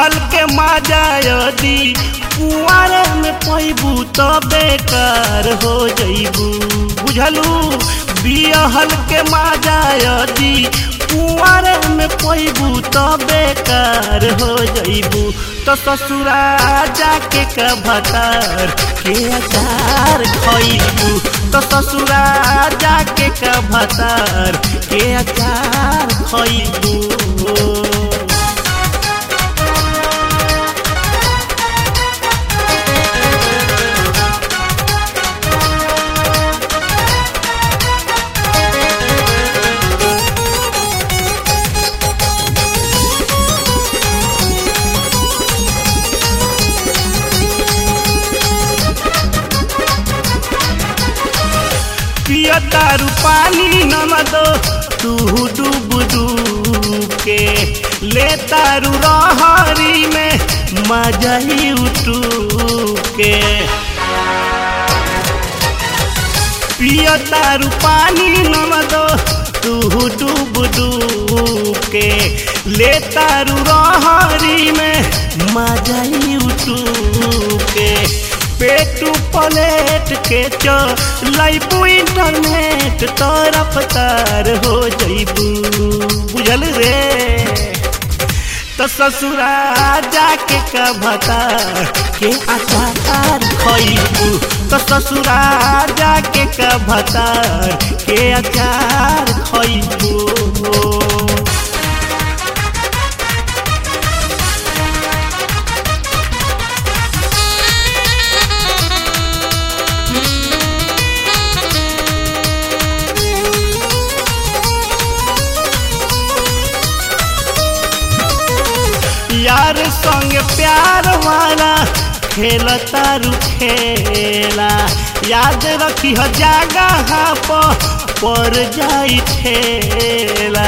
बियहल के माजा यदि कुआरे में पैबू तो बेकार हो जइबू बुझलू बियहल के माजा यदि कुआरे में पैबू तो बेकार हो जइबू तो ससुरा जाके का भतार के अचार खइबू तो ससुरा जाके का भतार के अचार खइबू पिया तारू पानी नमदो तू डूब डूब के ले तारू रहरी में मजा ही उठू के पिया तारू पानी नमदो तू डूब डूब के ले तारू रहरी में मजा ही उठू के पेटू प्लेट के चो लाइबू इंटरनेट तरफ तार हो जइबू बुझल रे तो ससुरा जाके का भता के अचार खइबू तो ससुरा जाके का भता के अचार खइबू यार संग प्यार वाला खेल तारू खेला याद रखी हो जगह पर जाई ठेला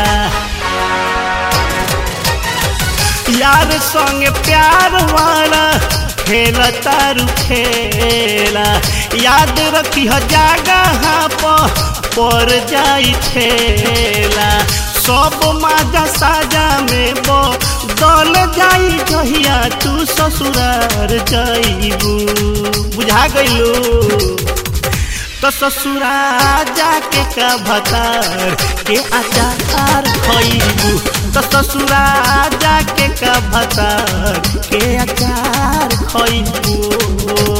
यार संग प्यार वाला खेल तारू खेला याद रखी हो जगह पर जाई ठेला सब माजा साजा में बो दल जाई जहिया तू ससुरार जाइबू बुझा गइलू तो ससुरा जाके का भतार के अचार खइबू तो ससुरा जाके का भतार के अचार खइबू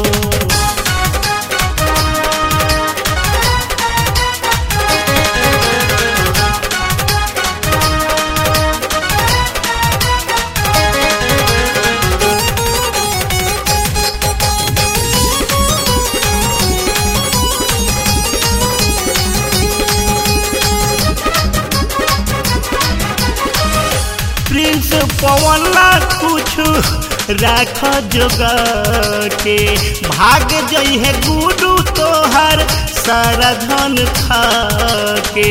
प्रिंस पवन ला कुछ राख जोगा के भाग जई है गुडू तोहर सारा धन खा के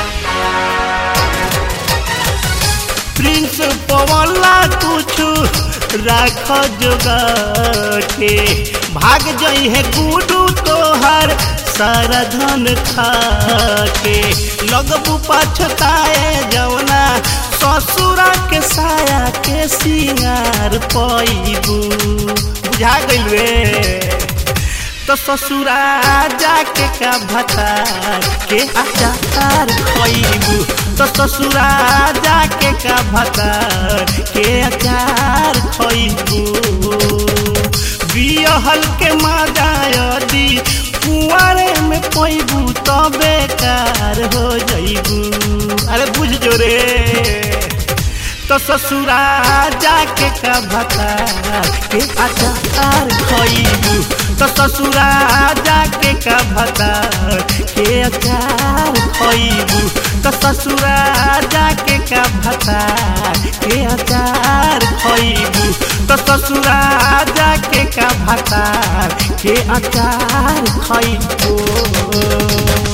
प्रिंस पवन ला कुछ राख जोगा के भाग जई है गुडू तोहर सारा धन खा के लगबू पछताए जवना ससुरा के साया के सिंगार पैबू बुझा गइल रे तो ससुरा जाके का भतार के अचार खइबू तो ससुरा जाके का भतार के अचार खइबू बियहल के मजा यदि कुआरे में पैबू तो बेकार हो जइबू अरे बुझ जो रे तो ससुरा जाके का भतार के अचार खइबू तो ससुरा जाके का भतार के अचार खइबू तो ससुरा जाके का भतार के अचार खइबू तो ससुरा जाके का भतार के अचार खइबू